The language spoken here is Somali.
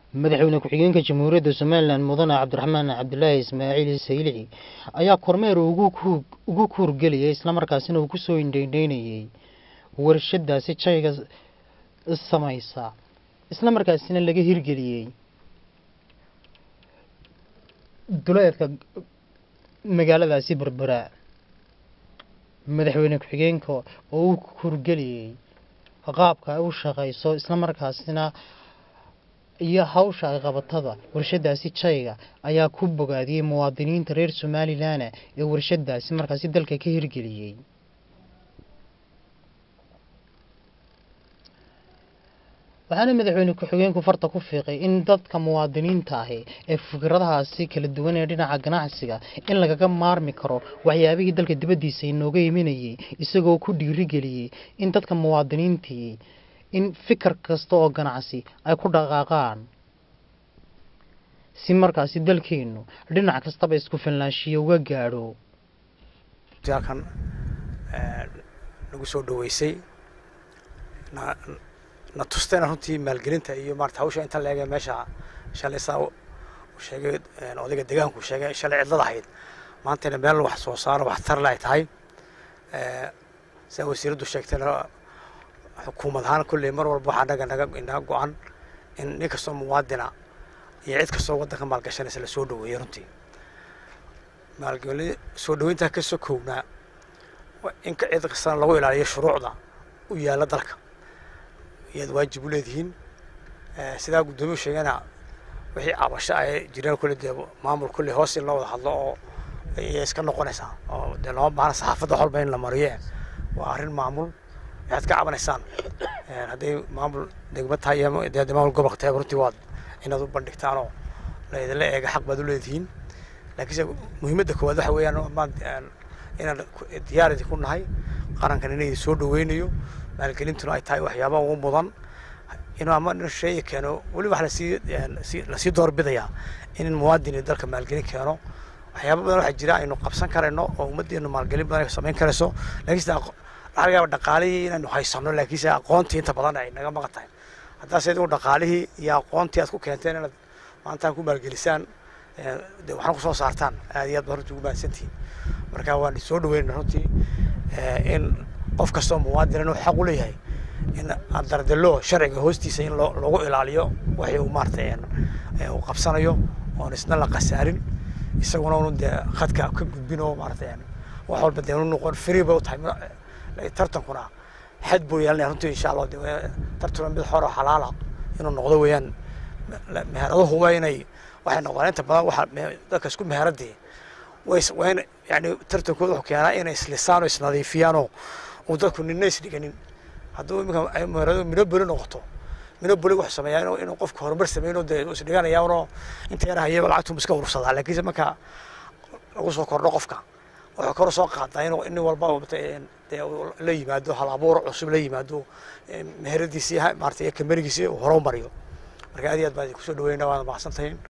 madaxweyne ku-xigeenka jamhuuriyadda somalilan mudane cabdiraxmaan cabdilaahi ismaaciil saylici ayaa kormeer ugu kuurgeliyay islamarkaasina uu kusoo indheydheynayay warshadaasi jayga samaysa islamarkaasina laga hirgeliyey duleedka magaaladaasi berbera madaxweyne ku-xigeenka oo uu kuurgeliyey qaabka ay u shaqayso islamarkaasina iyo hawsha ay qabatada warshadaasi jayga ayaa ku bogaadiyey muwaadiniinta reer somalilan ee warshadaasi markaasi dalka ka hirgeliyey waxaana madaxweyne ku-xigeenku farta ku fiiqay in dadka muwaadiniinta ahi ee fikradahaasi kala duwan ee dhinaca ganacsiga in lagaga maarmi karo waxyaabihii dalka dibaddiisa inooga imanayay isagoo ku dhiirigeliyey in dadka muwaadiniintii in fikir kasta oo ganacsi ay ku dhaqaaqaan si markaasi dalkeennu dhinac kastaba isku filnaanshiya uga gaadho halkan nagu soo dhaweysay na tustayna runtii maalgelinta iyo maarata hawsha inta la eegay meesha shalay saa uu sheegay odayga deegaanku sheegay shalay cidlada ahayd maantayna meel wax soo saaro wax tarle ay tahay saa wasiiraddu sheegtayna xukuumad ahaan kulley mar walba waxaa naga naga inaga go-an in nin kastoo muwaadina iyo cid kastoo waddanka maalgashanaysa la soo dhaweeyo runtii maalgeli soo dhaweyntaa ka sokownaa in ka cid kastana lagu ilaaliyo shuruucda u yaalla dalka iyaad waajib u leedihiin sidaa guddoomiyu sheegana wixii cabasho ay jireen kulle dee maamul kulle hoos in loo wada hadlo oo iya iska noqonaysaa oo dee looma baahna saxaafadda xolba in la mariye waa arrin maamul waxaad ka cabanaysaan hadday maamul degmad tahay iyo dee maamul gobolka tahay runtii waad inaad u bandhigtaan oo la idinla eega xaq baad u leedihiin laakiinse muhiimadda koowaad waxa weeyaan maan inaan diyaar idinku nahay qarankan inay soo dhaweynayo maalgelintuna ay tahay waxyaaba ugu mudan inuu ama nin sheegi keeno weli wax lasii lasii doorbidayaa in muwaadin dalka maalgelin keeno waxyaaba badan waxaa jira aynu qabsan karayno oo ummaddeenu maalgelin badan ay samayn karayso laakiinse laga yaaba dhaqaalihii inaynu haysano laakiinse aqoontii inta badan ay naga maqan tahay haddaase idigu dhaqaalihii iyo aqoontii aad ku keenteen inaad maantaan ku maalgelisaan de waxna kusoo saartaan aad iyo aad baa runtii ugu mahadsantihiin marka waan soo dhaweynayna runtii in qof kastoo muwaadin inuu xaq u leeyahay in dardalo sharciga hoostiisa in loogu ilaaliyo waxii uu maaratay uu qabsanayo oon isna la khasaarin isaguna unu dee khadka ka gudbin oo maaratay wax walba dee unu noqon free bay u tahay tartankuna xad buu yeelanaya runtii insha allah de tartuna mid xor oo xalaala inuu noqdo weeyaan meheraduhuba inay waxay noqdaan inta badan waxa dadka isku meheradii way waa in yani tartankooda wuxuu keenaa inay islisaan oo isnadiifiyaanoo uu dadku nina isdhiganin hadduu iminka meheradu minoboli noqoto minoboli wuxuu sameeyaa inuu inuu qofku horumar sameeyno dee isdhiganaya unoo inta yar hayaba lacagtu iska urursadaa laakiinse marka lagu soo kordho qofka wuxuu kor soo qaadaa inuu nin walba dee la yimaado hal abuur cusub la yimaado meheradiisii maarata iyo kamerigiisii uu horumariyo marka aad iyo aad baan idinku soo dhaweynaa waana mahadsantahin